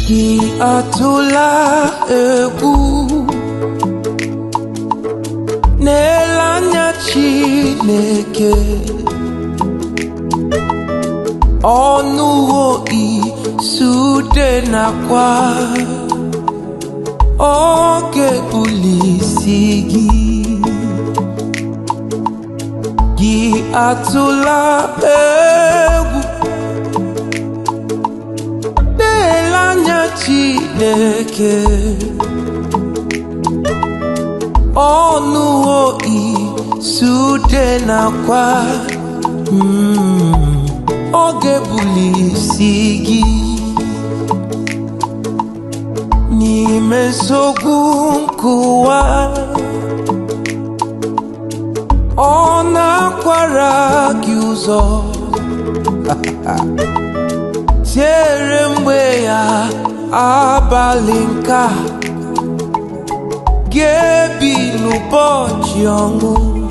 gị atụla egwu n'ele anya Chineke ọnụwo isude nakwa ọ ga-ebuli isi gị gị atụla egwu n'ele anya Chineke ọnụwo isude nakwa mm, ọ ga-ebuli isi gị n'ime nsogbu nke ụwa ọ na-akwara gị ụzọ tiere mgbe ya abalị nka ga-ebi n'ụbọchị ọnwụ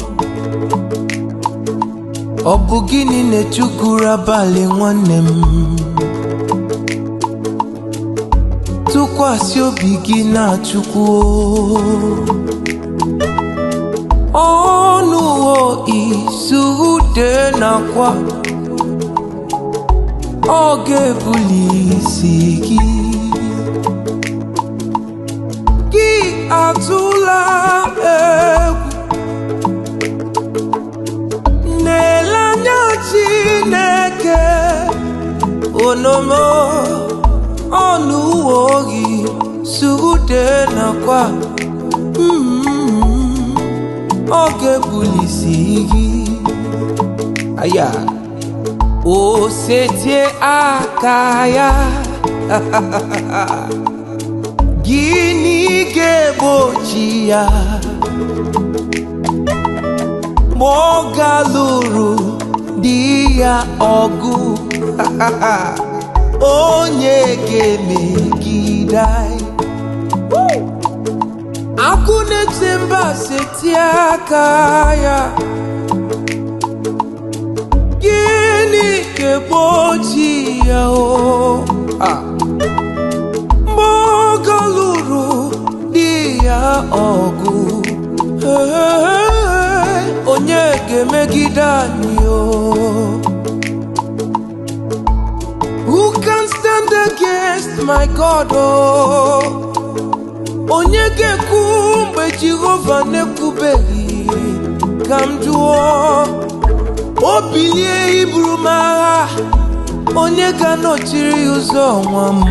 ọ bụ gịnị na-echukuru abalị nwanne m tụkwasị obi gị na Chukwu ọnụwo isude nakwa ọ ga-ebuli isi gị gị atụla egwu n'ele anya Chineke onomo ọnụwo gị sude nakwa mm, ọ ga-ebulisi gị aya o setie aka ya gịnị ga-egbochi ya ma ọ galụrụ di ya ọgụ onye ga-emegide anyị akụ na-ete mba setie aka ya gịnị ga-egbochi ya o Ah. mgbe ọ galụrụ di ya ọgụ Hey, onye ga-emegide anyị o Who can stand against my God? Oh, onye ga-ekwu mgbe Jehova na-ekwubeghị ka m jụọ o bilie iburu m agha onye ga-anọchiri ya ụzọ nwa m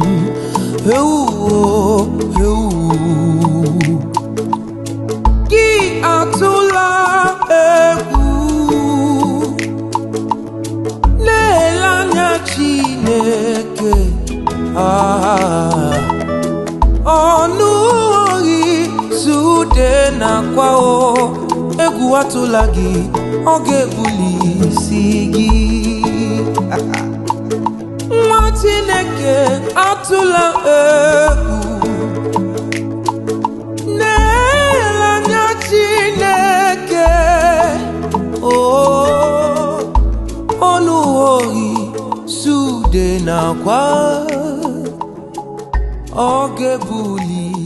ewuwo ewu gị atụla egwu na-ele anya Chineke ah, ọnụ ohi sude nakwa o egwu atụla gị ọ ga-ebuli isi gị nwa Chineke atụla egwu na-ele anya Chineke oh, ọnụ ohi sude nakwa ọ ga-ebuli